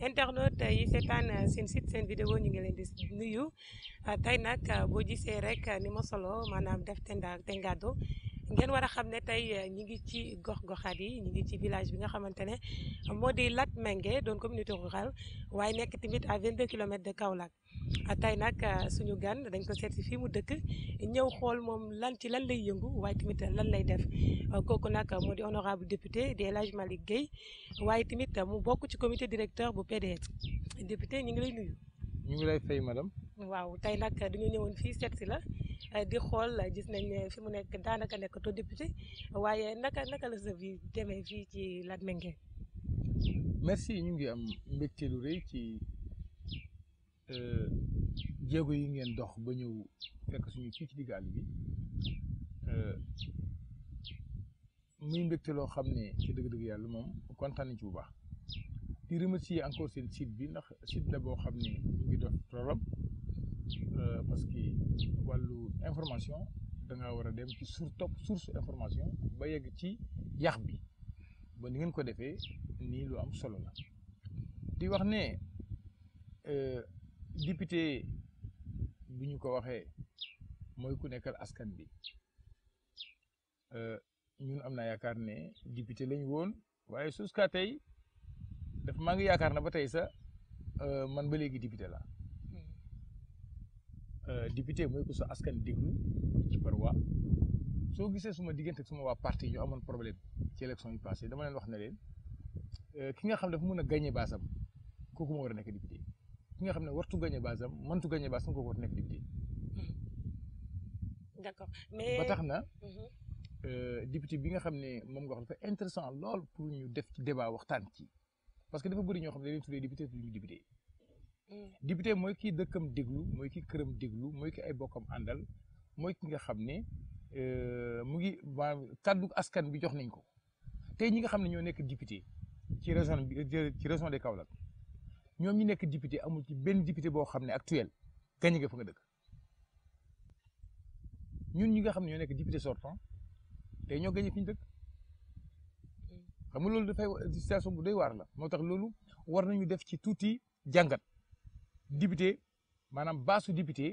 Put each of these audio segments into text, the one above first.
internaute yi seetaan seen site seen vidéo ñu ngi leen di nuyu tey nag boo gisee rek ni ma solo maanaam def tenda tengado ngeen war a xam ne tey ñi ngi ci gox-goxaat yi ñi ngi ci village bi nga xamante ne moo di Latmingué doon communauté rurale waaye nekk tamit à 22 kilomètres de Kaolack tey nag suñu gan dañ ko seet si fii mu dëkk ñëw xool moom lan ci lan lay yëngu waaye tamit lan lay def kooku nag moo di honorable député di El Hadj Malick Guèye waaye tamit mu bokk ci comité directeur bu PDS député ñu ngi lay nuyu. ñu ngi lay fay madame. waaw tey nag dañu ñëwoon fii seet si la di xool gis nañ ne fi mu nekk daanaka nekkatoo député waaye naka naka la sa vie demee fii ci Latmingué. merci ñu ngi am mbégte lu rëy ci jéego yi ngeen dox ba ñëw fekk suñu fii ci digg àll bi muy mbégte loo xam ne ci dëgg-dëgg yàlla moom kontaan nañ ci bu baax di remercier encore seen site bi ndax site la boo xam ne mu ngi dox problème parce que wàllu information da nga war a dem ci sur top source information ba yegg ci yax bi ba ni ngeen ko defee nii lu am solo la di wax ne député bi ñu ko waxee mooy ku nekkal askan bi ñun am naa yaakaar ne député lañ woon waaye jusqu'à tey dafa maa ngi yaakaar na ba tey sa man ba léegi député la député mooy ku sa askan déglu ci par waa soo gisee suma diggante suma waa parti ñu amoon problème ci élection yi passé dama leen wax ne leen ki nga xam dafa mën a gagné baasam kooku moo war a nekk député ki nga xam ne wartu gagné baasam mëntu gagné baasam kooku war a nekk député d'accord mais ba tax na député bi nga xam ne moom nga wax dafa intéressant lool pour ñu def ci débat waxtaan ci parce que dafa bëri ñoo xam ne dañuy tuddee député tuddee député député mooy kii dëkkam déglu mooy ki këram déglu mooy ki ay bokkam àndal mooy ki nga xam ne mu ngi maanaam kàddu askan bi jox nañ ko tey ñi nga xam ne ñoo nekk député ci région bi ci région de Kaolack ñoom ñi nekk député amul ci benn député boo xam ne actuel gañ nga fa nga dëkk ñun ñi nga xam ne ñoo nekk député sortant tey ñoo gañe fi ñu dëkk xam nga loolu dafay situation bu doy waar la moo tax loolu war nañu def ci tuuti jàngat député maanaam baasu député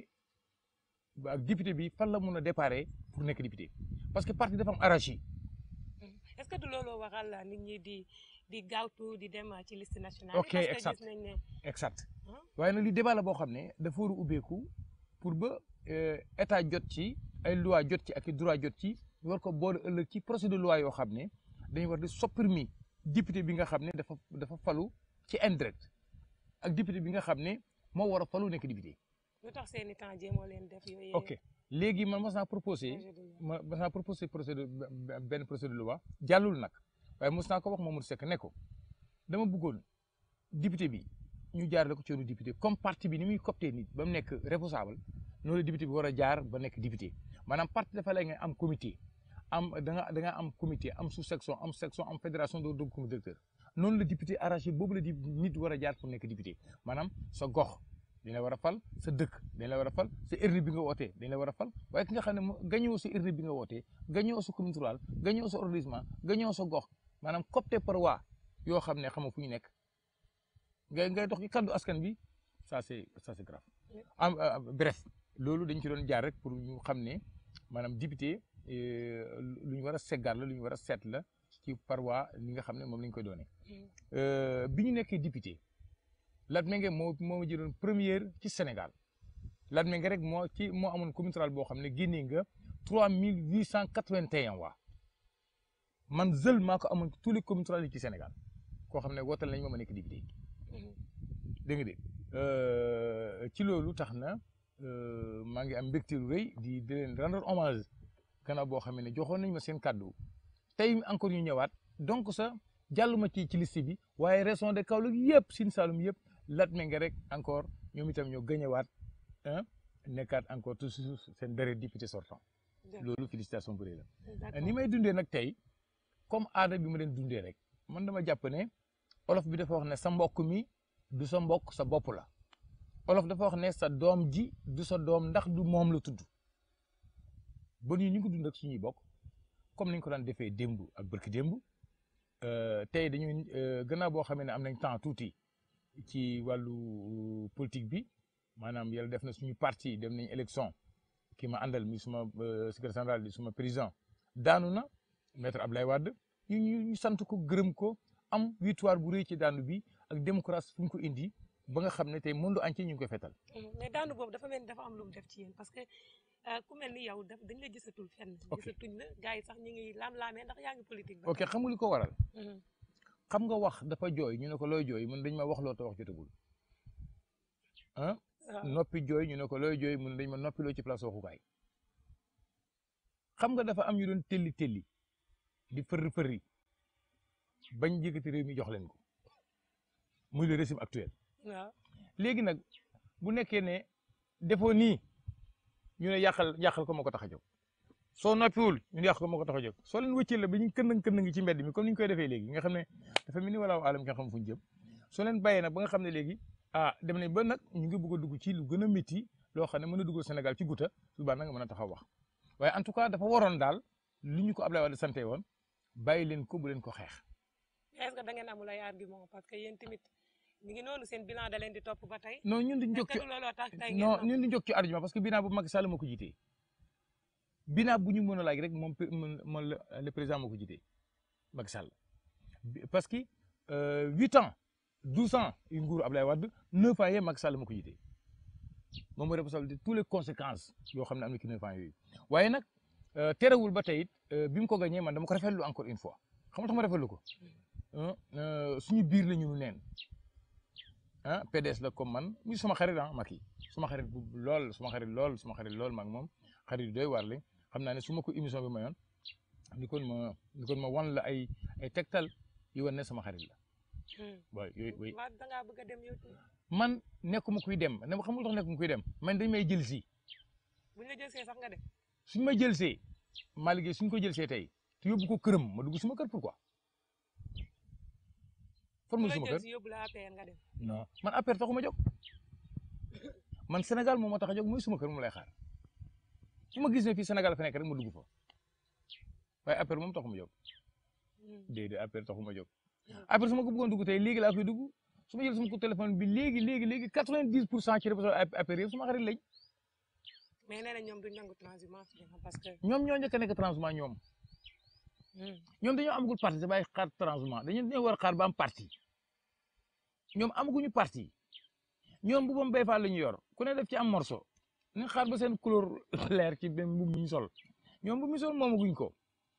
ak député bi fan la mun a déparé pour nekk député parce que parti dafa am hiérarchie est-ce que du loolu waral nit ñi di di gaawtu di dem ci liste nationale. ok parce que exact gis nañ ne. exact waaye nag li débat la boo xam ne dafa war a ubbeeku pour ba état jot ci ay loi jot ci ak i droit jot ci ñu war ko boole ëllëg ci procédure de loi yoo xam ne dañu war di supprimer député bi nga xam ne dafa dafa falu ci indirect ak député bi nga xam ne moo war a falu nekk député. lu tax seen i temps jéemoo leen def yooyu. ok léegi man mos naa proposé ma mos naa proposé procédure benn procédure de loi jàllul nag waaye mos naa ko wax Mamadou Seck ne ko dama bëggoon député bi ñu jaarale ko ci yoonu député comme parti bi ni muy copté nit ba mu nekk responsable noonu la député bi war a jaar ba nekk député maanaam parti dafa lay nga am comité am da nga da nga am comité am sous section am section am fédération doo dogg comité directeur noonu la député arraché boobu la di nit war a jaar pour nekk député maanaam sa gox dañ la war a fal sa dëkk dañ la war a fal sa urne bi nga wootee dañ la war a fal waaye ki nga xam ne mo gañoo sa urne bi nga wootee gañoo sa commune rurale gañoo sa arrondissement gañoo sa gox maanaam copté par waa yoo xam ne xamoo fu ñu nekk ngay ngay dox ci kaddu askan bi ça c'est ça c'est grave am bref loolu dañ ci doon jaar rek pour ñu xam ne maanaam député lu ñu war a seggaat la lu ñu war a seet la ci par waa li nga xam ne moom la ñu koy doonee bi ñu nekkee député Latmingué moo moo jëloon première ci Sénégal Latmingué rek moo ci moo amoon commune rurale boo xam ne génnee nga trois mille huit cent quatre-vingt-un waa man seul maa ko amoon tous les communes rurales yi ci Sénégal koo xam ne wootal nañ ma ma nekk député dégg nga de ci loolu tax na maa ngi am mbégte lu rëy di di leen rendre hommage gannaaw boo xam ne joxoon nañ ma seen kàddu tey encore ñu ñëwaat donc sa jàlluma ci ci liste bi waaye région de Kaolack yëpp Sine Saloum yëpp Latmingué rek encore ñoom itam ñoo gañewaat ah nekkaat encore toujours seen dernier député sortant loolu félicitation bu rëy la ni may dundee nag tey comme aada bi ma leen dundee rek man dama jàpp ne olof bi dafa wax ne sa mbokk mi du sa mbokk sa bopp la olof dafa wax ne sa doom ji du sa doom ndax du moom la tudd ba ñu ñu ngi dund ak suñuy bokk comme niñ ko daan defee démb ak bërki démb tey dañuy gannaaw boo xamee ne am nañ temps tuuti ci wàllu politique bi maanaam yàlla def na suñu parti dem nañ élection ki ma àndal mi suma secrétaire général di suma président daanu na maître Ablaye Wade ñu ñu sant ko gërëm ko am victoire bu rëy ci daanu bi ak démocratie fu ñu ko indi ba nga xam ne tey monde entier ñu ngi koy fetal mais daanu boobu dafa mel ni dafa am lu mu def ci yéen parce que ku mel ni yow daf dañ la gisatul fenn. ok gisatuñ la gars yi sax ñu ngi laam-laamee ndax yaa ngi politique. ok xam nga li ko waral. xam nga wax dafa jooy ñu ne ko looy jooy mun dañ ma wax loo te wax jotagul ah. noppi jooy ñu ne ko looy jooy mun dañ ma noppiloo ci place waxukaay. xam nga dafa am ñu doon telli telli di fërri fërri bañ yëkkati réew mi jox leen ko muy le régime actuel. waaw léegi nag bu nekkee ne defoo nii ñu ne yàqal yàqal ko moo ko tax a jóg soo noppiwul ñu ne yàq ko moo ko tax a jóg soo leen wëccee la ba ñu këndëng këndëng ci mbedd mi comme ni ñu koy defee léegi nga xam ne dafa mel ni wala alam nga xam fu ñu jëm soo leen bàyyee nag ba nga xam ne léegi ah dem nañ ba nag ñu ngi bëgg a dugg ci lu gën a métti loo xam ne mën a duggal Sénégal ci guta su baax na nga mën a taxaw wax waaye en tout cas dafa waroon daal li ñu ko Abdoulaye Wade sante woon bàyyi leen ko bu leen ko xeex. est-ce que da ngeen amul ay argument parce que yéen tamit mi ngi noonu seen bilan da leen di topp ba tey. non ñun duñ jóg ci looloo tax tey non ñun duñ jóg ci argument parce que bilan bu Macky Sall moo ko jiitee bilan bu ñu mën a laaj rek moom moom le président moo ko jiitee Macky Sall parce que huit ans douze ans yu nguuru Abdoulaye Wade neuf ans yee Macky Sall moo ko jiitee moom mooy responsable de toutes les conséquences yoo xam ne am na ci neuf ans yooyu waaye nag terewul ba tey it bi mu ko gagné man dama ko rafetlu encore une fois xam nga tax ma rafetlu ko suñu biir la ñu neen ah PDS la comme man muy suma xarit ah Macky suma xarit bu lool suma xarit lool suma xarit lool maag moom xarit yu doy waar lañ xam naa ne su ma ko émission bi mayoon ni kon ma ni kon ma wan la ay ay tegtal yu wan ne sama xarit la. waaw yooyu oui. da ngaa bëgg a dem yow man nekkuma kuy dem ne ma xamul tax nekkuma kuy dem man dañ may jël si. buñ la jël see sax nga dem. suñ ma jël see maa liggéey suñ ko jël see tey te yóbbu ko këram ma dugg suma kër pourquoi. formule suma kër yóbbu la APR nga dem. non man APR taxuma jóg man Sénégal moom moo tax a jóg muy suma kër mu lay xaar su ma gis ne fii Sénégal fa nekk rek ma dugg fa waaye APR moom taxuma jóg déedéet APR taxuma jóg APR su ma ko bëggoon dugg tey léegi laa koy dugg su ma jël sama ko téléphone bi léegi léegi léegi quatre vingt dix pour cent ci représentant APR yëpp suma xarit lañ. mais nee na ñoom duñ nangu transhumance parce que. ñoom ñoo njëkk a nekk transhumant ñoom. ñoom dañoo amagul parti bàyyi xaar transhumant dañu dañoo war a xaar ba am parti ñoom amaguñu parti ñoom bu bam bay faal la ñu yor ku ne def ci am morceau nañ xaar ba seen couleur leer ci benn mbubb mi ñu sol ñoom bu mi sol moomaguñ ko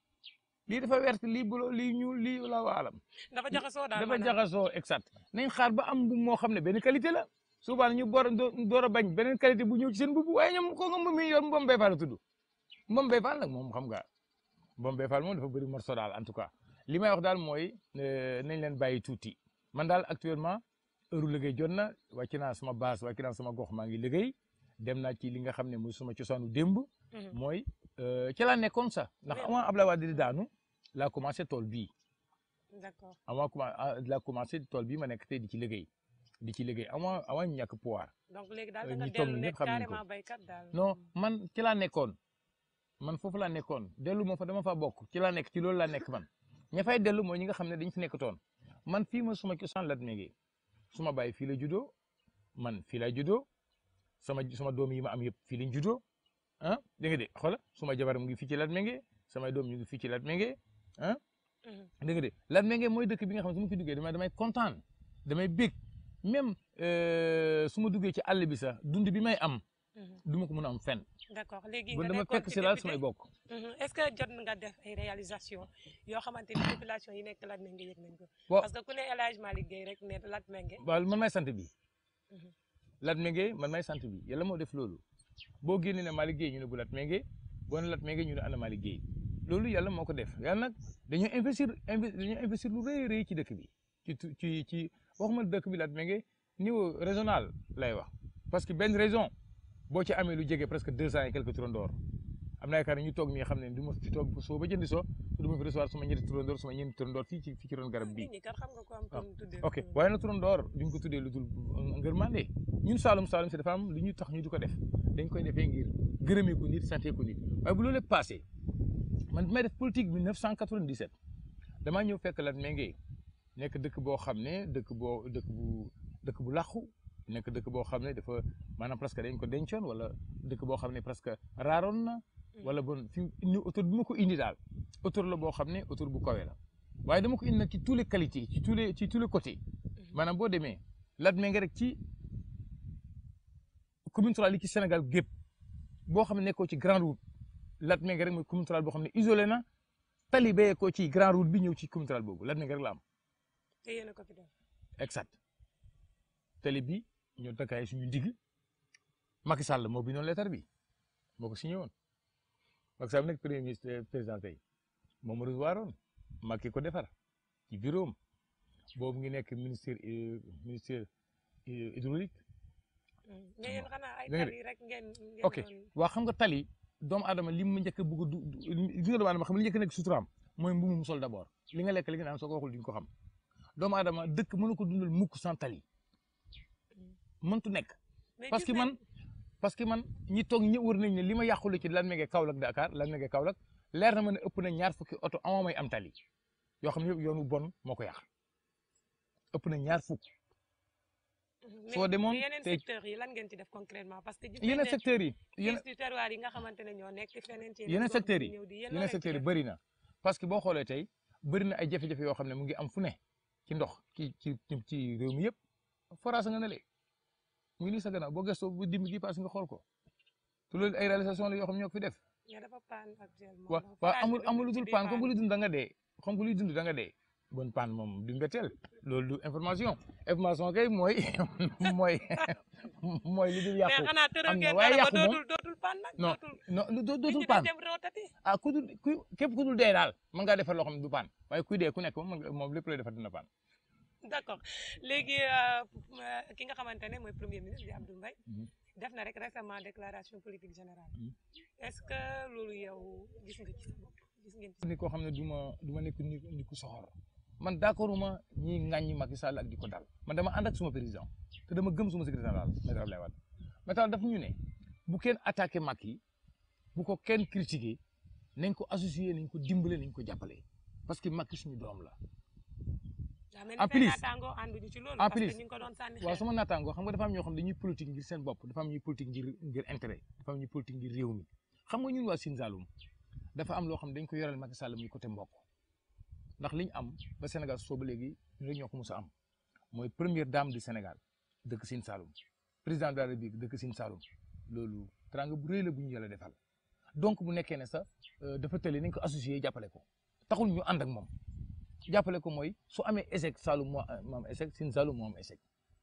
lii dafa wert lii bulo lii ñuul lii la waalam dafa jaxasoo daal dafa jaxasoo exact nañ xaar ba am mbubb moo xam ne benn qualité la souvent ñu boor door a bañ beneen qualité bu ñëw ci seen mbubb waaye ñoom ko nga mbubb mi yor mbom bay faal la tudd mbom bay faal nag moom xam nga Mbom Bay Fall moom dafa bëri morceau daal en tout cas li may wax daal mooy nañ leen bàyyi tuuti man daal actuellement heure liggéey jot na wàcc naa sama base wàcc naa sama gox maa ngi liggéey dem naa ci li nga xam ne mooy suma cosaanu démb. mooy ci laa nekkoon sax ndax avant Abdoulaye Wade di daanu laa commencé tool bii. d'accord avant laa commencé tool bii ma nekk tey di ci liggéey di ci liggéey avant avant ñu ñàkk pouvoir. donc léegi daal da nga dellu nekk carrément baykat daal. non man ci laa nekkoon. man foofu laa nekkoon dellu moo fa dama fa bokk ci laa nekk ci loolu laa nekk man ña fay dellu mooy ñi nga xam ne dañ fi nekkatoon man fii ma suma cosaan Latmingué suma baay fii la juddoo man fii laa juddoo sama sama doom yi ma am yëpp fii lañ juddoo ah dégg nga de xoola suma jabar mu ngi fii ci Latmingué samay doom ñu ngi fii ci Latmingué ah dégg nga de Latmingué mooy dëkk bi nga xam ne su ma fi duggee damay damay kontaan damay bég même su ma duggee ci àll bi sax dund bi may am du ma ko mën a am fenn d'accord léegi bon nga dama nekkoon fekk ci si laal député. samay bokk Mhm. est-ce que jot nga def ay réalisation yoo xamante ni population yi nekk Latmingué yëg nañ ko Waaw. parce que ku ne El Hadj Malick Gueye rek ne Latmingué waaw man may sant bi Mhm. Latmingué man may sant bi yàlla moo def loolu boo génnee ne Malick Gueye ñu ne bu Latmingué boo ne Latmingué ñu ne ana Malick Gueye loolu yàlla moo ko def yàlla nag dañoo investir inve- dañoo investir lu rëy a rëy ci dëkk bi ci tu- ci ci waxuma dëkk bi Latmingué niveau régional lay wax parce que benn région boo ci amee lu jege presque deux cent et quelques turandoor am na yaakaar ne ñu toog nii xam ne du ma fi toog ba soo ba jëndi soo du ma fi recevoir suma ñetti turandoor suma ñeenti turandoor fii ci fii ci ron garab bii nit ñi kat xam nga ko am Ah, kon tuddee ok waaye nag turandoor duñ ko tuddee lu dul ngërmande ñun Saalum Saalum si dafa am lu ñu tax ñu di ko def dañ koy defee ngir gërëmee ko nit sante ko nit waaye bu loolu lépp passé man bi may def politique 1997 damaa ñëw fekk Latmingué nekk dëkk boo xam ne dëkk boo dëkk bu dëkk bu làqu nekk dëkk boo xam ne dafa maanaam presque dañ ko dencoon wala dëkk boo xam ne presque raaroon na wala bon fi ni autour bi ma ko indi daal autour la boo xam ne autour bu kawe la waaye dama ko indi nag ci tous les qualités ci tous les ci tous les côtés maanaam boo demee Latmingué rek ci commune rurale yi ci Sénégal gépp boo xam ne nekkoo ci grande route Latmingué rek mooy commune rurale boo xam ne isolé na tali bee ko ci grande route bi ñëw ci commune rurale boobu Latmingué rek la am. te yéen a ko fi def. exact tali bi ñoo takkaay suñu ndig Macky Sall moo bindoon lettre bi moo ko signé woon Macky Sall nekk premier ministre président tey moom mu recevoir woon Macky ko defar ci bureau am boobu ngi nekk ministère ministère hydraulique mais yéen xanaa ay dégg nga de. tali rek ngeen. ngeen ok doon- waa xam nga tali doomu aadama li mu njëkk a bëgg a du gis nga doomu aadama xam li njëkk a nekk suturaam mooy mbuum mu sol d'abord li nga lekk li nga naan soo ko waxul duñ ko xam doomu aadama dëkk mënu ko dundal mukk sans tali mëntu nekk mais parce gis que nañ- man parce que man ñi toog ñi wër nañ ne li ma yàqule ci Latmingué Kaolack Dakar Latmingué Kaolack leer na ma ne ëpp na ñaar fukki oto amoo may am tali yoo xam ne yëpp yoonu bon moo ko yàq ëpp na ñaar fukk mais- soo demoon mais yeneen tey- secteurs yi lan ngeen ci def concrètement parce que gis nañ yeneen ne secteurs yi yeneen crise du terroir yi nga xamante ne ñoo nekk feneen ci yeneen gox secteurs di yi ñëw di yéen yeneen loo leen ci secteurs yi def. bëri na parce que boo xoolee tey bëri na ay jafe-jafe yoo xam ne mu ngi am fu ne ci ndox ci ci ci- ci réew mi yëpp forage nga ne le mu ngi nii sa gannaaw boo gëstoo bu dimb gi paase nga xool ko te loolu ay réalisation la yoo xam ne ñoo ko fi def mais dafa paan actuellement. wa donc waaw forage amul bi amul lu ci dul biir paan comme paan. que luy dund da nga dee comme que luy dund da nga dee bon paan moom du mbetteel loolu du information information kay mooy mooy mooy li dul mais yàqu xanaa tëral am na ngeen waaye dara ba yàqu moom dootul dootul paan nag. non dootul non lu doo- nit dootul ñi paan dañ dem rootati. ah ku dul ku képp ku dul dee daal mën ngaa defar loo xam ne du paan waaye kuy dee ku nekk moom mën nga- moom lépp lay defar dina paan d'accord léegi euh, euh, ki nga xamante ne mooy premier ministre di Abdou Mbaye Mhm. def na rek récemment déclaration politique générale Mhm. est-ce que loolu yow gis nga ci sa bopp gis ngeen ci ni koo xam ne du ma du ma nekk ni ni ku soxor man d'accord uma ñi ŋàññi Macky Sall ak di ko dal man dama ànd ak suma président te dama gëm suma secrétaire général maître Abdoulaye Wade maître daf ñu ne bu kenn attaqué Macky bu ko kenn critiqué nañ ko associé nañ ko dimbale nañ ko jàppale parce que Macky suñu doom la daa mel en ni say plus- naataangoo ànduñu ci loolu en parce que plus- ñu ngi ko doon sànni waaw xeer sama naataangoo xam nga dafa am ñoo xam dañuy politique ngir seen bopp dafa am ñuy politique ngir ngir intérêt dafa am ñuy politique ngir réew mi xam nga ñun waa Sine Saloum dafa am loo xam dañ ko yoral Macky Sall muy côté mbokk ndax li ñu am ba Sénégal soo ba léegi ñu rek ñoo ko mos a am mooy première dame du Sénégal dëkk Sine Saloum président de la République dëkk Sine Saloum loolu teranga bu rëy la bu ñu yàlla defal donc bu nekkee ne sax euh, dafa tële nañ ko associé jàppale ko taxul ñu ànd ak moom jàppale ko mooy su amee échec Saloum moo moo am échec Sine Saloum moo am échec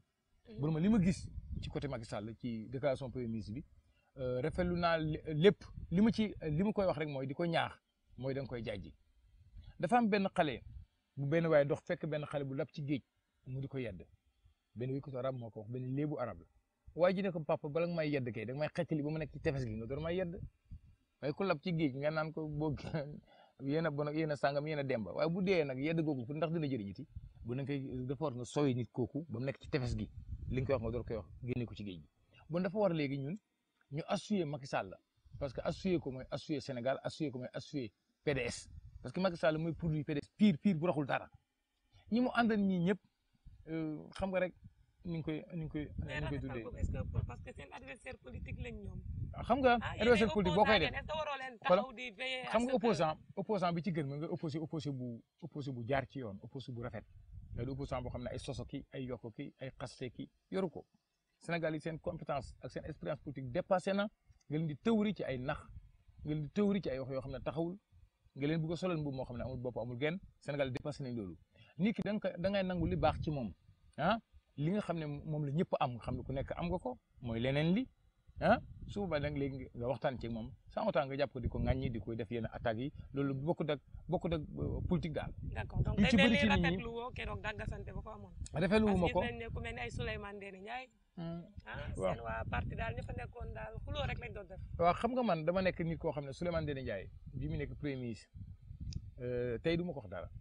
bu ma li ma gis ci côté Macky Sall ci déclaration premier ministre bi euh, rafetlu naa lé- lépp li ma ci li ma koy wax rek mooy di ko ñaax mooy da nga koy jaajji dafa am benn xale bu benn waaye dox fekk benn xale bu lab ci géej mu di ko yedd benn wéykatu arab moo ko wax benn léebu arab la waaye ji ne ko papa bala nga may yedd kay da nga may xettali ba mu nekk ci tefes gi nga door may yedd waaye ku lab ci géej nga naan ko boo yéen a bon ak yéen a sàngam yéen a demba waaye bu dee nag yedd googu ndax dina jëriñiti bu na koy dafa war nga sooy nit kooku ba mu nekk ci tefes gi li nga koy wax nga door koy wax génne ko ci géej gi bon dafa war léegi ñun ñu assuyer Macky Sall parce que assuyer ko mooy assuyer Sénégal assuyer ko mooy assuyer PDS parce que Macky Sall mooy produit PDS pire pire bu raxul dara ñi mu àndal ñii ñëpp euh, xam nga rek ni nga koy ni nga koy ni mais nga koy rafetal tuddee ko est-ce que parce que seen adversaire politique lañ ñoom xam nga ah adversaire politique boo koy def est-ce que waroo leen Voilà. taxaw di veiller à xam ce nga que- opposant opposant bi ci gën mooy nga opposé opposé bu opposé bu jaar ci yoon opposé bu rafet mais du opposant boo xam ne ay soso ki ay yokko ki ay xaste ki yoru ko Sénégal yi seen compétence ak seen expérience politique dépassé na nga leen di tëwri ci ay nax nga leen di tëwri ci ay wax yoo xam ne taxawul nga leen bëgg a solal mbubb moo xam ne amul bopp amul genn Sénégal dépassé nañ loolu nit ki da nga koy da ngay nangu li baax ci moom ah li nga xam ne moom la ñëpp am nga xam ne ku nekk am nga ko mooy leneen li ah su boobaa nag léegi nga waxtaan ci moom sans autant nga jàpp ko di ko ŋàññi di koy def yenn attaques yi loolu bokkut ak bokkut ak euh, politique daal. d'accord donc yu day ci mel bëri ni ci nit ñi- rafetlu woo keroog dàggasante ba fa amoon rafetlu wu ma parce que ko gis nañ ne ku mel ni ay Souleymane Ndéné Ndiaye Hmm. ah waaw. seen waa parti daal ña fa nekkoon daal xuloo rek lañ doon def waaw xam nga man dama nekk nit koo xam ne Souleymane Ndéné Ndiaye bi mu nekk premier ministre euh, tey du ma ko wax dara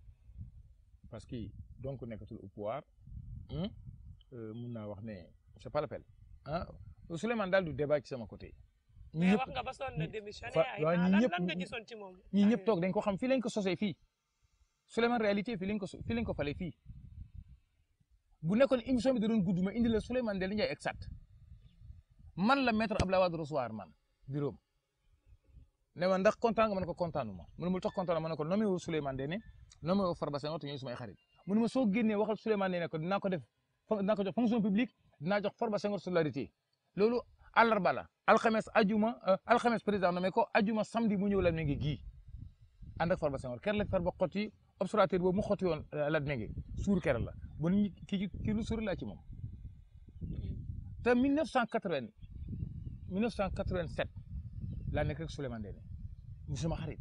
parce que donc nekkatul au pouvoir hmm, euh, mun naa wax ne c'est pas la peine ah Souleymane daal du débat ci sama côté. ñi mais ñëpp wax nga ba sonn na ñi- démissionné fa- ay waaw, ah, ñi lan ñëpp- lan nga ñi- gisoon ci moom ñii ñëpp toog dañ ko xam fii lañ ko sosee fii Souleymane réalité fii lañ ko so- fii lañ ko falee fii bu nekkoon émission bi da doon gudd ma indi la Souleymane Ndéné Ndiaye exact man la maître Abdoulaye Wade recevoir man bureau ne ma ndax kontaan nga ma ne ko kontaanuma mu ne ma lu tax kontaan ma ne ko nommé wu Souleymane Ndéné nommé wu Farba Senghor te ñooy sumay xarit mu ne ma soo génnee waxal Souleymane Ndéné ko dinaa ko def dinaa ko jox fonction publique dinaa jox Farba Senghor solidarité loolu àllarba la alxames ajuma alxames président nommé ko ajuma samedi mu ñëw la ngi gii ànd ak Farba Senghor ker la Farba xotti observateur boobu mu xotti woon la nenge suur ker la bon ñi kii kii lu suur laa ci moom te 1980 1987 laa nekk rek Souleymane Ndéné mu sama xarit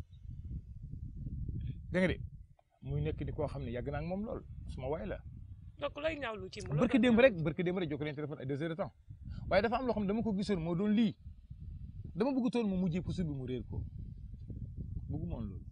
dégg nga de muy nekk di koo xam ne yàgg naa ak moom lool suma waay la. donc looy ñaawlu ci mu barki démb rek barki démb rek jokkoo leen téléphone ay deux heures de temps waaye dafa am loo xam ne dama ko gisoon moo doon lii dama bëgg toon mu mujjee pusul bi mu réer ko bëggu moon loolu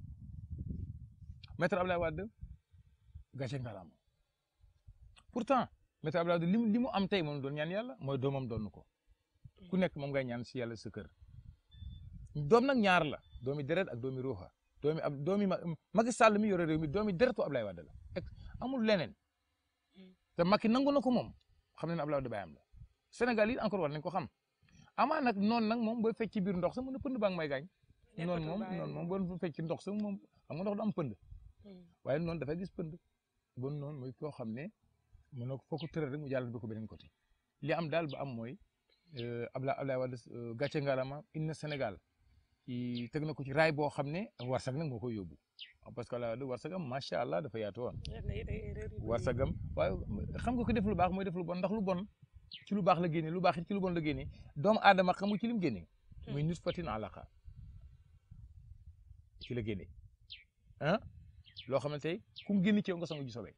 maître Abdoulaye Wade gàcce ngalaama pourtant maître Abdoulaye Wade li mu li mu am tey moom doon ñaan yàlla mooy doomam doon ko ku nekk moom ngay ñaan si yàlla sa kër doom nag ñaar la doomi deret ak doomi ruuxa doomi ab doomi Macky Sall mi yore réew mi doomi deretu Abdoulaye Wade la amul leneen te Macky nangu na ko moom xam ne ne Abdoulaye Wade baayam la Sénégal yi encore war nañ ko xam amaa nag noonu nag moom booy fecc ci biir ndox sax mën na pënd baa ngi may gaañ noonu moom noonu moom boo fecc ci ndox sax moom xam nga ndox du am pënd waaye noonu dafay gis pënd bon noonu mooy koo xam ne mën na ko foo ko tëral rek mu jàllale bi ko beneen côté li am daal ba am mooy Abdoulaye Abdoulaye Wade gàcce ngalama indi na Sénégal ci teg na ko ci raay boo xam ne warsag nag moo koy yóbbu parce que Abdoulaye Wade warsagam macha allah dafa yaatu woon warsagam waaye xam nga ko def lu baax mooy def lu bon ndax lu bon ci lu baax la génne lu baax it ci lu bon la génne doomu aadama xamu ci lim génne muy nus fatin alaqa ci la génne ah loo xam ne tey ku mu génn ci yow nga sangu ji sobee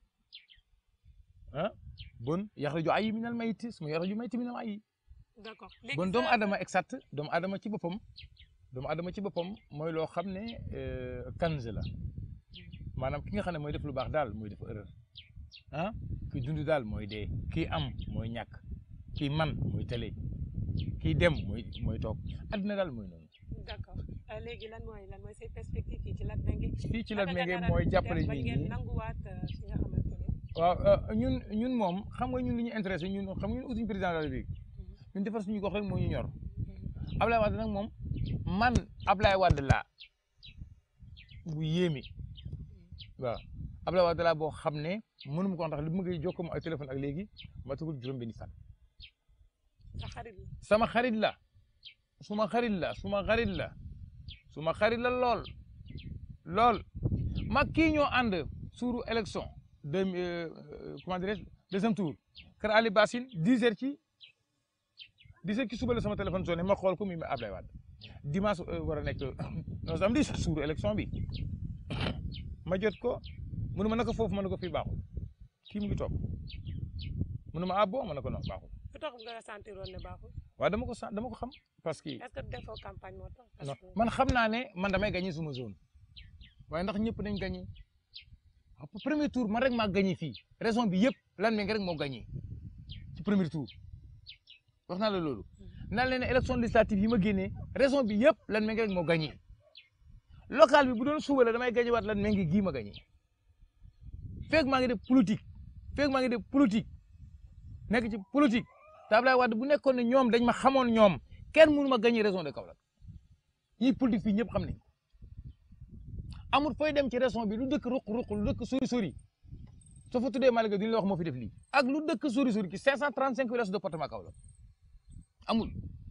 ah bon yaxraju ayyi minal mayti suma yaxraju mayti minal ayyi d'accord bon doomu aadama exact doomu aadama ci boppam doomu aadama ci boppam mooy loo xam ne kanz la maanaam ki nga xam ne mooy def lu baax daal mooy def erreur ah kii dund daal mooy dee kii am mooy ñàkk kii man mooy tële kii dem mooy mooy toog adduna daal mooy noonu. d'accord léegi lan mooy lan mooy say perspective fii ci Latmingué. fii ci Latmingué mooy jàppale nit ñi nanguwaat fi nga xamante ne. waaw ñun ñun moom xam nga ñun li ñu intéressé ñun xam nga ñun utuñu président de la République ñun defar suñu gox rek moo ñu ñor Ablaye Wade nag moom man Ablaye Wade laa bu yéeme waaw Ablaye Wade laa boo xam ne mënuma ko wax ndax li ma koy jokkoo ak téléphone ak léegi ma tugul juróom-benni fan. sa xarit la sama xarit la suma xarit la suma xarit la suma xarit la lool lool mag kii ñoo ànd suuru élection de comment dirais deuxième tour kër Ali Bassine dix heures ci dix heures ci suba la sama téléphone sonné ma xool ko muy Ablaye Wade dimanche war a nekk non samedi suuru élection bi ma jot ko mënu ma naka foofu ma ne ko fii baaxul kii mu ngi toog mënu ma ah bon ma ne ko non baaxul lu tax nga sentir woon ne baaxul. waaw dama ko sant dama ko xam parce que. est-ce que defoo campagne moo tax. non man xam naa ne man damay gagné suma zone waaye ndax ñëpp dañ gagné premier tour man rek maa gagné fii raison bi yëpp Latmingué rek moo gagné ci premier tour wax naa la loolu. naa leen ne élection législative yi ma génnee raison bi yëpp Latmingué rek moo gagné local bi bu doon suba la damay gagné waat Latmingué gii ma gagné feeg maa ngi def politique feeg maa ngi def politique nekk ci politique. te Abdoulaye Wade bu nekkoon ne ñoom dañ ma xamoon ñoom kenn mënu ma gagné région de Kaolack ñi politique fii ñëpp xam nañ ko amul fooy dem ci région bi lu dëkk ruq-ruq lu dëkk sori sori soo fa tuddee Malika duñu la wax moo fi def lii ak lu dëkk sori sori ci 535 villages de département Kaolack amul.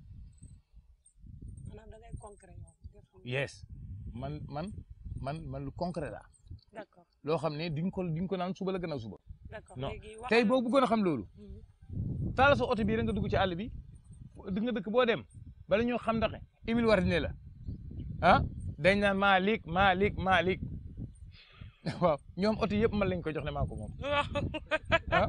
maanaam da ngay concret yow. yes man man man man lu concret la d'accord loo xam ne duñ ko duñ ko naan suba la gannaaw suba. d'accord non léegi wax tey boo bëggoon a xam loolu. taala sa oto bii rek nga dugg ci àll bi di nga dëkk boo dem bala ñoo xam ndax Émile Wardini la ah dañ naan Malick Malick Malick waaw ñoom oto yëpp man lañ ko jox ne maa ko moom waaw ah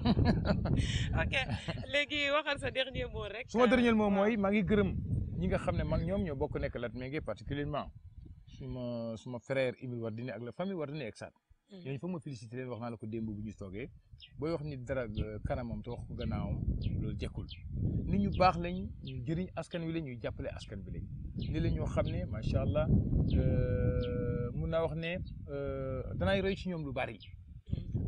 ok léegi waxal sa dernier mot rek. suma dernier mot mooy maa ngi gërëm ñi nga xam ne mag ñoom ñoo bokk nekk Latmingué particulièrement suma suma frère Émile Wardini ak la famille Wardini exat ñooñu fa ma félicité leen wax naa la ko démb bu ñu toogee booy wax ni dara kanamam te wax ko gannaawam loolu jekkul nit ñu baax lañ ñu jëriñ askan wi la ñuy jàppale askan bi lañ ni la ñoo xam ne macha allah mun naa wax ne danaay roy ci ñoom lu bari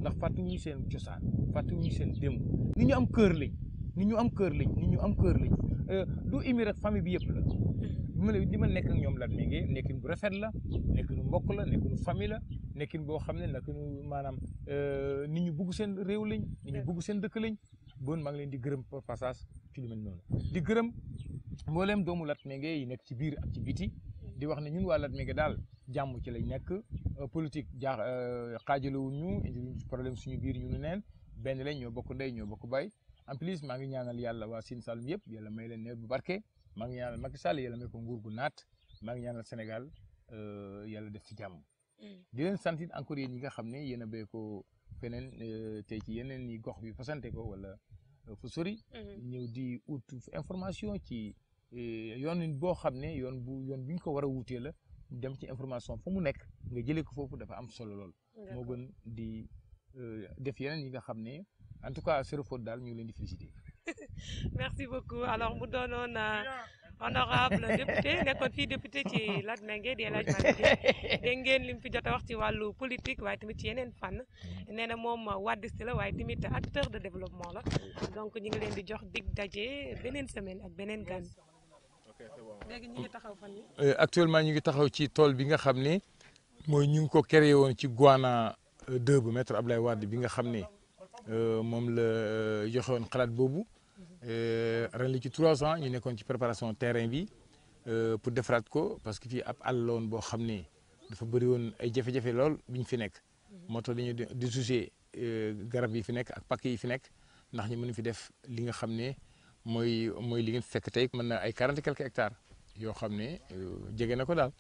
ndax fàttewuñu seen cosaan fàttewuñu seen démb nit ñu am kër lañ nit ñu am kër lañ nit ñu am kër lañ du imi rek famille bi yëpp la bi ma li ma nekk ak ñoom Latmingué nekkin bu rafet la nekkinu mbokk la nekkinu famille la nekkin boo xam ne nekkinu maanaam nit ñu bugg seen réew lañ nit ñu bugg seen dëkk lañ bon maa ngi leen di gërëm par passage ci lu mel noonu di gërëm mbooleem doomu Latmingué yi nekk ci biir ak ci biti di wax ne ñun waa Latmingué daal jàmm ci lañ nekk politique jaax xaajalewuñ ñu indi problème suñu biir ñu nu neen benn lañ ñoo bokk ndey ñoo bokk bay en plus maa ngi ñaanal yàlla waa Sine Saloum yëpp yàlla may leen nawet bu barke maa ngi ñaanal Macky Sall yàlla may ko nguur gu naat maa ngi ñaanal Sénégal yàlla def ci jàmm di leen sant it encore yéen ñi nga xam ne yéen a béy ko feneen tey ci yeneen ni gox bi fasante ko wala fu sori ñëw di ut information ci yoon boo xam ne yoon bu yoon bi ñu ko war a wutee la dem ci information fa mu nekk nga jëlee ko foofu dafa am solo lool moo gën di def yeneen yi nga xam ne en tout cas Serre Fodé daal ñu ngi leen di féliciter. merci beaucoup alors mu doonoon honorable député nekkoon fii député ci Latmingué di El Hadj Malick Guèye dégg ngeen li mu fi jot a wax ci wàllu politique waaye tamit ci yeneen fànn nee na moom waddiste la waaye tamit acteur de développement la donc ñu ngi leen di jox dig daje beneen semaine ak beneen gan. léegi ñu ngi taxaw fan yi actuellement ñu ngi taxaw ci tool bi nga xam ne mooy ñu ngi ko créé woon ci Guana 2 bu maître Ablaye Wade bi nga xam ne. moom la joxewoon xalaat boobu ren li ci trois ans ñu nekkoon ci préparation terrain bi pour defaraat ko parce que fii ab àll la woon boo xam ne dafa bëri woon ay jafe-jafe lool bi ñu fi nekk moo tax dañu di soucier garab yi fi nekk ak pakk yi fi nekk ndax ñu mën fi def li nga xam ne mooy mooy li ngeen fekk tey mën na ay quarante quelques hectares yoo xam ne jege na ko daal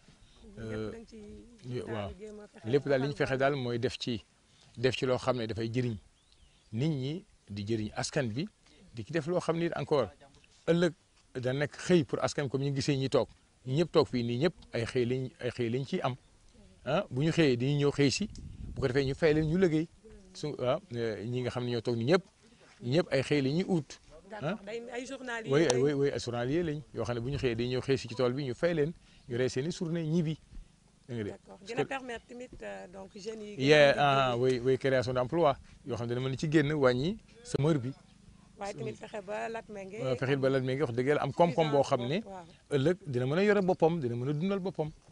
waaw lépp daal li ñu fexe daal mooy def ci def ci loo xam ne dafay jëriñ nit ñi di jëriñ askan bi di ci def loo xam ni encore ëllëg da nekk xëy pour askan comme ñu gisee ñi toog ñi ñëpp toog fii nii ñëpp ay xëy lañ ay xëy lañ ciy am ah bu ñu xëyee dañuy ñëw xëy si bu ko defee ñu fay leen ñu liggéey su ah ñi nga xam ne ñoo toog ni ñëpp ñëpp ay xëy la ñuy ut. d'accord ay journaliers oui oui oui ay journaliers lañ yoo xam ne bu ñu xëyee dañuy ñëw xëy si ci tool bi ñu fay leen ñu rey seen i journée ñibbi. d'accord dina permettre tamit donc jeunes yi. yee ah oui oui création d'emploi yoo xam ne dana mën ci génn wàññi semeur bi. waaye tamit fexe ba Latmingué. fexe ba Latmingué wax dëgg yàlla am koom-koom boo xam ne. ëllëg dina mën a yore boppam dina mën a dundal boppam.